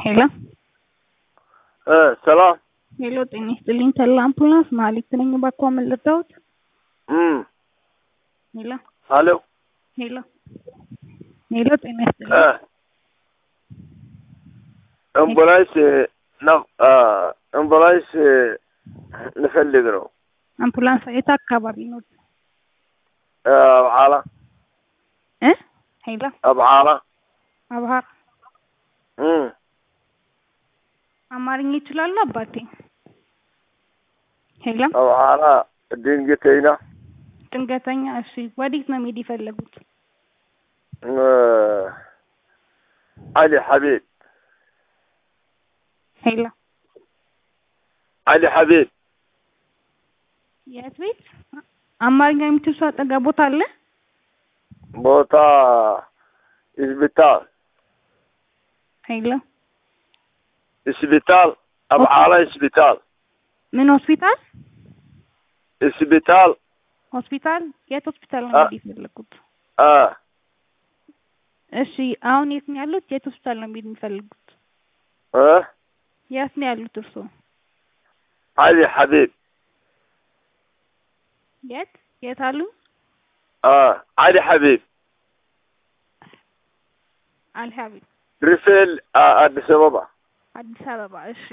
ሄሎ እ ሰላም ሄሎ፣ ጤና ይስጥልኝ። ተላ አምቡላንስ ማሊክ ነኝ። እባክዎ ምን ልርዳዎት? እም ሄሎ አሎ ሄሎ ሄሎ፣ ጤና እ ይስጥልኝ። አምቡላንስ ነው አምቡላንስ ንፈልግ ነው አምቡላንስ የት አካባቢ ነው? አብዓላ እ ሄሎ አብዓላ አብሃር እም አማርኛ ይችላሉ አባቴ? ሄሎ አብዓላ ድንገተኛ ድንገተኛ። እሺ፣ ወዴት ነው መሄድ የፈለጉት? እ አሊ ሐቢብ ሄሎ አሊ ሐቢብ የት ቤት? አማርኛ የምትል ሰው አጠገቦት አለ? ቦታ ሆስፒታል ሄሎ ሆስፒታል አብዓላ ሆስፒታል ምን ሆስፒታል? ሆስፒታል ሆስፒታል? የት ሆስፒታል ነው አ- መሄድ የፈለጉት? አ እሺ፣ አሁን የት ነው ያሉት? የት ሆስፒታል ነው መሄድ የሚፈልጉት? እ የት ነው ያሉት እርስዎ? አሊ ሐቢብ የት የት አሉ? አ አሊ ሐቢብ አልሀቢብ ሪፌል አ- አዲስ አበባ አዲስ አበባ። እሺ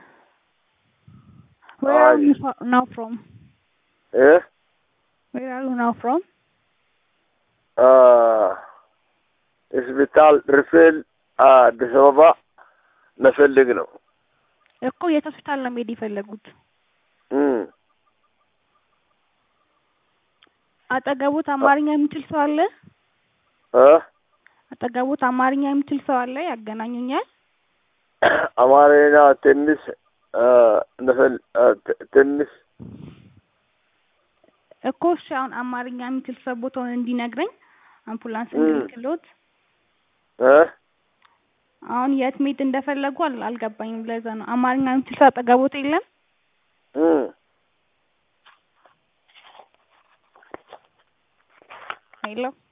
where are አይ። you fro- now from? እ where are you now from? አ ሆስፒታል ሪፌል አዲስ አበባ መፈልግ ነው እኮ የት ሆስፒታል ነው መሄድ የፈለጉት? እም አጠገቦት አማርኛ የሚችል ሰው አለ? እ አጠገቦት አማርኛ የሚችል ሰው አለ? ያገናኙኛል። አማርኛ ትንሽ አ ነፈል አ ት- ትንሽ እኮ እሺ፣ አሁን አማርኛ የሚችል ሰው ቦታውን እንዲነግረኝ አምቡላንስ እም። እንድልክሎት። እ አሁን የት መሄድ እንደፈለጉ አል- አልገባኝም። ለዛ ነው አማርኛ የሚችል ሰው አጠገቦት የለም? እም ሄሎ